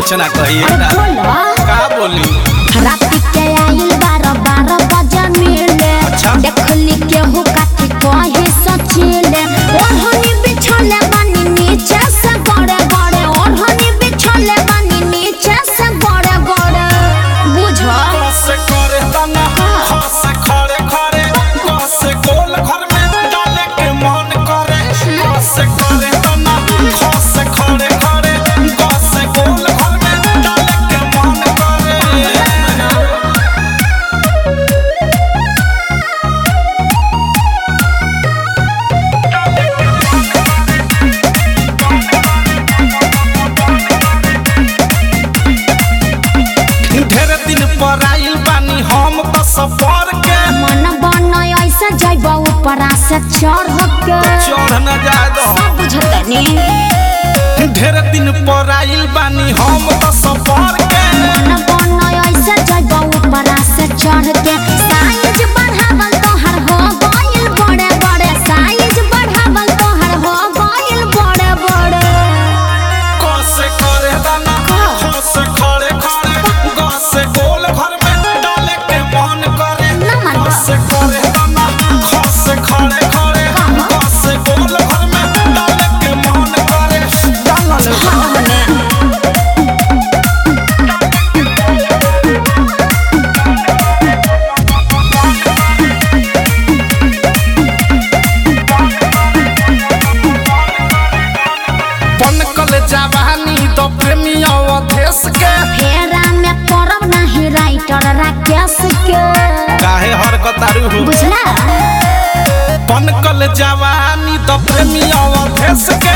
कुछ ना कहिए अरे ना बोलो का बोली रात के आइल बारह बारह बजे मिले अच्छा। देखली केहू काठी कहे सचिले ओढ़नी बिछले बानी नीचे से बड़े बड़े ओढ़नी बिछले बानी नीचे से बड़े बड़े बुझो से करे तना से खड़े खड़े से गोल घर में डाले के मन करे से करे तना से खड़े खड़े से गोल घर में डाले के मन करे ढेर दिन पर आइल बानी हम तो सफर के मन बन ऐसे जैब ऊपरा से चढ़ के चढ़ न जाए दो सब बुझतनी ढेर दिन पर आइल बानी हम तो सफर के मन बन ऐसे जैब ऊपरा से चढ़ के साइज बढ़ावल तोहर हो गइल बड़े बड़े साइज बढ़ावल तोहर हो गइल बड़े बड़े कसे करे दाना से खड़े खड़े से गोल घर में डाले के मन करे ना मन बा। से करे दाना से खड़े खड़े से गोल घर में डाले के मन करे डालल हाँ हमें पनकल जवानी तो प्रेमी अवधेश के फेरा में पड़ब नहीं राइटर राकेश के काहे हरकतारू हो बुझला पनकल जवानी तो प्रेमी अवधेश के